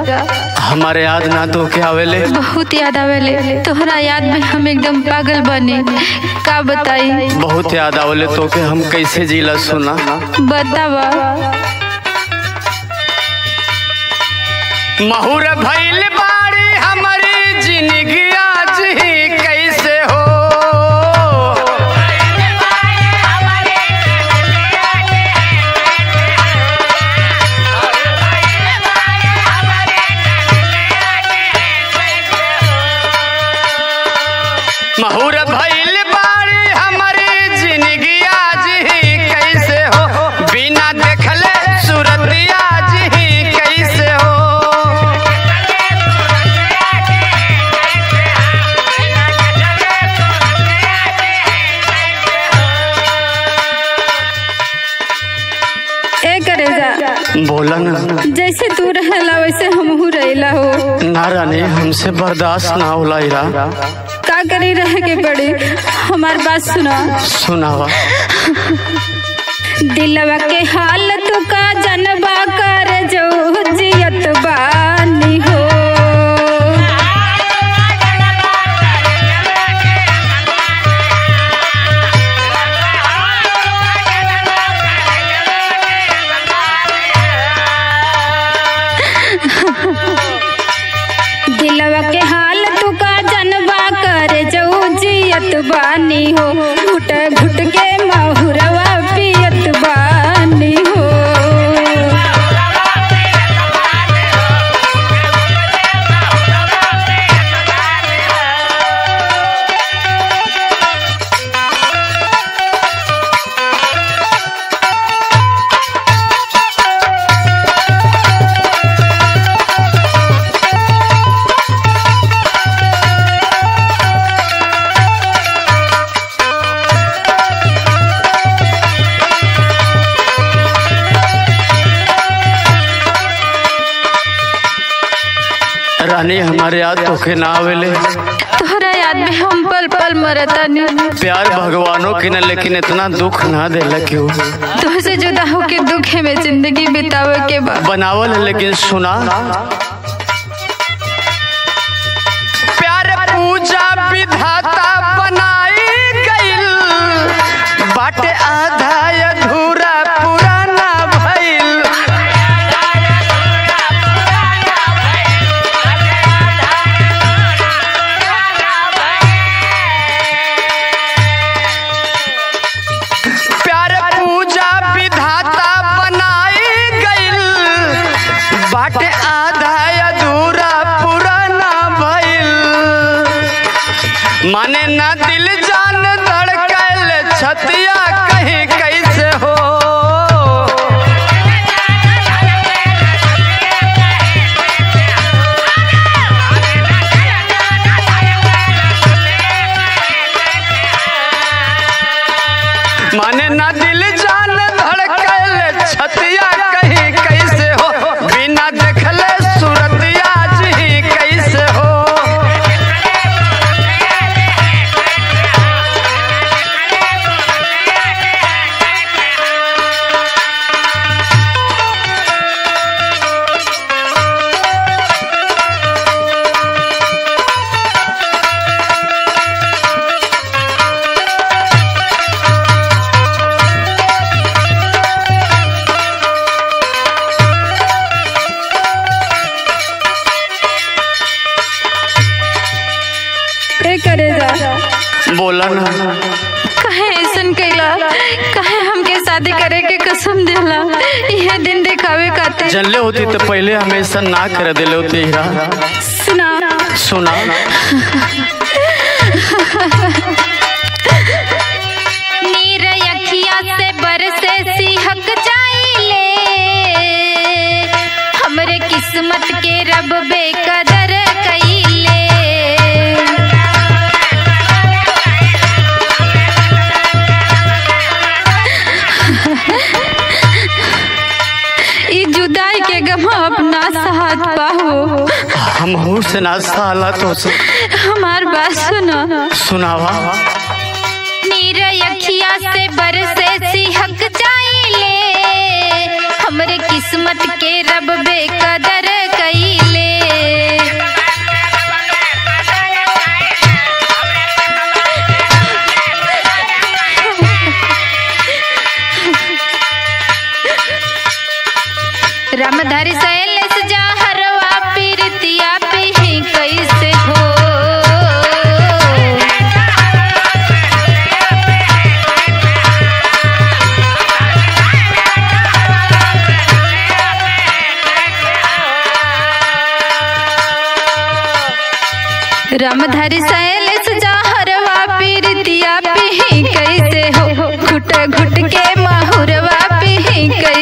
हमारे याद ना तो के आवेले बहुत याद आवेले तोहरा याद में हम एकदम पागल बने का बताई बहुत याद आवेले तो के हम कैसे जीला सुना बतावा महुर भइल बाड़ी हमारी जिंदगी आज ही कैसे हो महुर भइल बाड़ी हमारी जिंदगी आज ही कैसे हो बिना देखले सूरत आज ही कैसे हो ए करेजा बोला ना जैसे तू रहेला वैसे हमहू रहेला हो ना रानी हमसे बर्दाश्त ना होला इरा का करी रहे के पड़ी हमार बात सुना सुनावा दिलवा के हाल तू का जनबा कर जो जियत बानी हो दिलवा के हाल तू का जनबा कर जो जियत बानी हो घुट घुट के महुरवा पियत बानी हो रानी हमारे याद तो के ना आवेले तोहरा याद में हम पल पल मरतानी प्यार भगवानों की न लेकिन इतना दुख ना देला क्यों तुझसे जुदा होके दुखे में जिंदगी बितावे के बाद बनावल है लेकिन सुना प्यार पूजा विधाता बनाई गइल बाटे आधा अधूरा पुराना भइल प्यार पूजा विधाता बनाई गइल बाटे आधा अधूरा पुराना भइल माने ना दिल जान धड़कल छतिया कहीं कैसे हो माने ना दिल जान धड़कल छतिया कहीं कैसे हो बिना देखले सूरत आज ही कैसे हो ए करेजा बोला ना कहे ऐसन कैला कहे हमके शादी करे के कसम देला यह दिन दिखावे खातिर जनले होती तो पहले हमेशा ना कर दिले होती हीरा सुना सुना नीर अखिया से बरसे सिहक जाइले हमरे किस्मत के रब बेकदर कइले ई जुदाई के गम अपना साथ पाहो हम हूँ से ना साला तो से हमार बात सुनो सुनावा नीर अखिया से बरसे सिहक जाइले हमरे किस्मत के रब बेकदर कइले रामधारी शैलेश जहरवा पीरतिया पिही कैसे हो घुट घुट के महुरवा पिही कैसे